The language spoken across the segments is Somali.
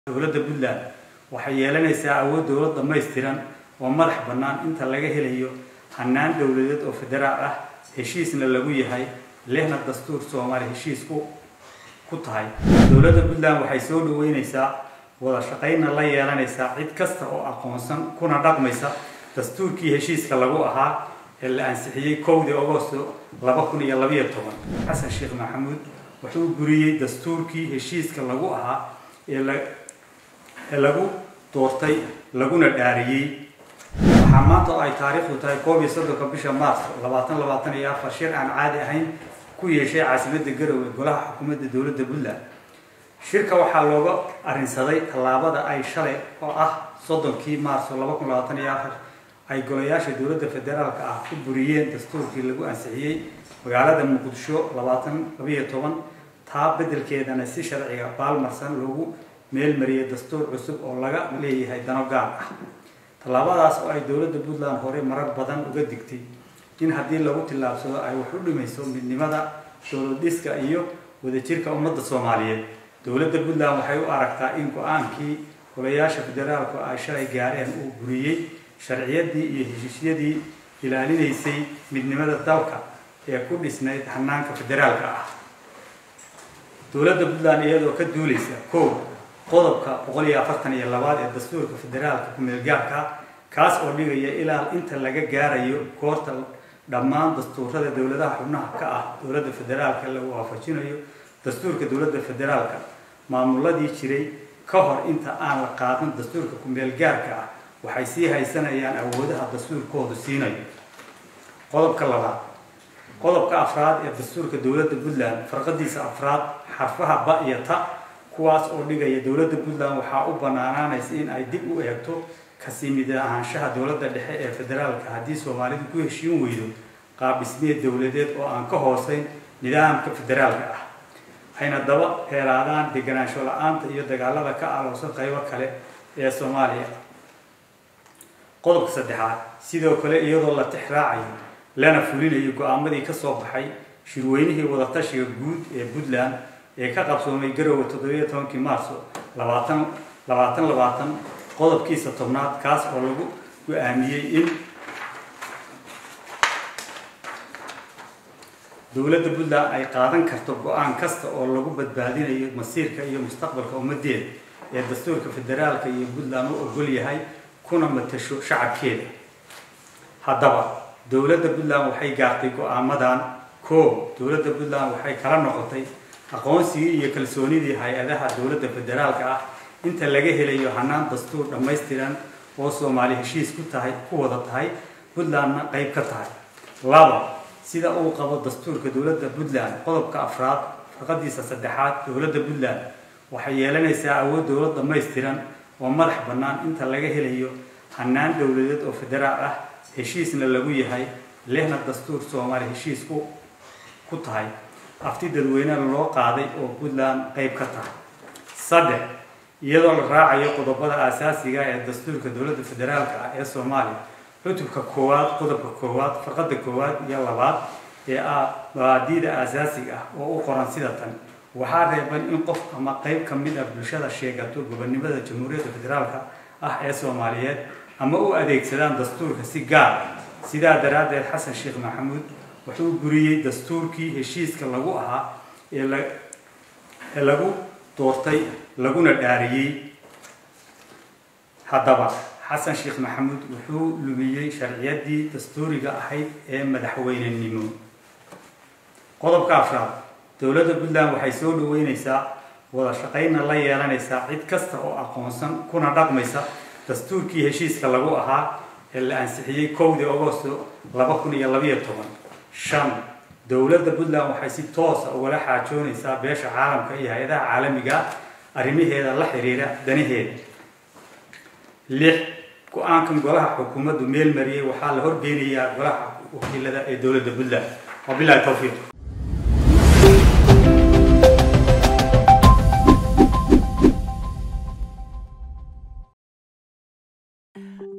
dowladda puntland waxay yeelanaysaa awood dowlad dhammaystiran oo madax bannaan inta laga helayo hannaan dowladeed oo federaal ah heshiisna lagu yahay lehna dastuur soomaali heshiis ku ku tahay dowladda puntland waxay soo dhaweynaysaa wada shaqaynna la yeelanaysaa cid kasta oo aqoonsan kuna dhaqmaysa dastuurkii heshiiska lagu ahaa ee la ansixiyey kowdii agosto laba kun iyo labayo toban xasan sheekh maxamuud wuxuu buriyey dastuurkii heshiiska lagu ahaa ee la ee lagu doortay laguna dhaariyey waxaa maanta oo ay taariikhdu tahay koob iyo soddonka bisha maarso labaatan labaatan iyo afar shir aan caadi ahayn ku yeeshay caasimadda garowe golaha xukuumadda dowladda puntland shirka waxaa looga arrinsaday tallaabada ay shalay oo ah soddonkii maarso laba kun labaatan iyo afar ay golayaasha dowladda federaalka ah ku buriyeen dastuurkii lagu ansixiyey magaalada muqdisho labaatan labayo toban taa beddelkeedana si sharciga baalmarsan loogu meelmariyay dastuur cusub oo laga leeyahay dano gaar ah tallaabadaas oo ay dowladda puntland hore marar badan uga digtay in haddii lagu tillaabsado ay wax u dhimayso midnimada dowlad dhiska iyo wadajirka ummadda soomaaliyeed dowladda puntland waxay u aragtaa in go-aankii golayaasha federaalku ay shalay gaareen uu buriyey sharciyadii iyo heshiisyadii ilaalinaysay midnimada dalka ee ku dhisnayd hanaanka federaalka ah dowladda puntland iyadoo ka duulaysa kow qodobka boqol iyo afartan iyo labaad ee dastuurka federaalka ku-meelgaarka kaas oo dhigaya ilaa inta laga gaarayo goorta dhammaan dastuurada dowladaha xubnaha ka ah dowladda federaalka lagu waafajinayo dastuurka dowladda federaalka maamuladii jiray ka hor inta aan la qaadan dastuurka ku-meelgaarka ah waxay sii haysanayaan awoodaha dastuurkoodu siinayo qodobka labaad qodobka afraad ee dastuurka dowladda puntland farqadiisa afraad xarfaha ba iyo ta kuwaas oo dhigaya dowladda puntland waxaa u banaanaanaysa in ay dib u eegto kasii mid ahaanshaha dowladda dhexe ee federaalka haddii soomaalidu ku heshiin weydo qaab dhismeed dowladeed oo aan ka hooseyn nidaamka federaalka ah ayna daba heeraadaan deganaansho la-aanta iyo dagaalada ka aloosan qaybo kale ee soomaaliya qodobka saddexaad sidoo kale iyadoo la tixraacayo lana fulinayo go-aamadii ka soo baxay shirweynihii wadatashiga guud ee puntland ee ka qabsoomay garowe toddobiyo tobankii maarso labaatan labaatan labaatan qodobkiisa tobnaad kaas oo lagu go-aamiyey in dowladda puntland ay qaadan karto go-aan kasta oo lagu badbaadinayo masiirka iyo mustaqbalka ummadeeda ee dastuurka federaalka iyo puntland u ogol yahay kuna matasho shacabkeeda haddaba dowladda puntland waxay gaartay go-aamadan koob dowladda puntland waxay kala noqotay aqoonsigii iyo kalsoonidii hay-adaha dowladda federaalka ah inta laga helayo hanaan dastuur dhammaystiran oo soomaali heshiis ku tahay ku wada tahay puntlandna qayb ka tahay laba sida uu qabo dastuurka dowladda puntland qodobka afraad farqadiisa saddexaad dowladda puntland waxay yeelanaysaa awood dowlad dhammaystiran oo madax bannaan inta laga helayo hannaan dowladeed oo federaal ah heshiisna lagu yahay lehna dastuur soomaali heshiis ku ku tahay afti dadweynena loo qaaday oo puntland qayb ka tahay saddex iyadoo la raacayo qodobada aasaasiga ee dastuurka dowladda federaalka ah ee soomaaliya cutubka koowaad qodobka koowaad farqada koowaad iyo labaad ee ah mabaadiida aasaasiga ah oo u qoran sida tan waxaa reeban in qof ama qayb ka mid ah bulshada sheegato gobonimada jamhuuriyadda federaalka ah ee soomaaliyeed ama u adeegsadaan dastuurka si gaar sidaa daraaddeed xasan sheekh maxamuud wuxuu buriyey dastuurkii heshiiska lagu ahaa ee la ee lagu doortay laguna dhaariyey haddaba xasan sheekh maxamuud wuxuu lumiyey sharciyadii dastuuriga ahayd ee madaxweynenimo qodobka afraad dowladda puntland waxay soo dhaweynaysaa wada shaqaynna la yeelanaysaa cid kasta oo aqoonsan kuna dhaqmaysa dastuurkii heshiiska lagu ahaa ee la ansixiyey kowdii agosto laba kun iyo labayo toban shan dowladda puntland waxay si toosa ugala xaajoonaysaa beesha caalamka iyo hay-adaha caalamiga arrimaheeda la xiriira danaheeda lix go-aankan golaha xukuumaddu meel mariyey waxaa la horgeynayaa golaha wakiilada ee dowladda puntland wabilahi towfiiq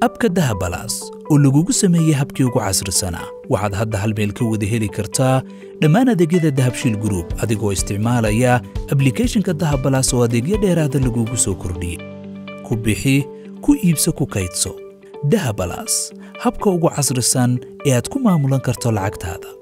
abka dahabalaas oo lagugu sameeyey habkii ugu casrisanaa waxaad hadda hal meel ka wada heli kartaa dhammaan adeegyada dahabshiil gruub adigoo isticmaalaya ablikhethonka dahabalaas oo adeegyo dheeraada lagugu soo kordhiyey ku bixi ku iibso ku kaydso dahabalaas habka ugu casrisan ee aad ku maamulan karto lacagtaada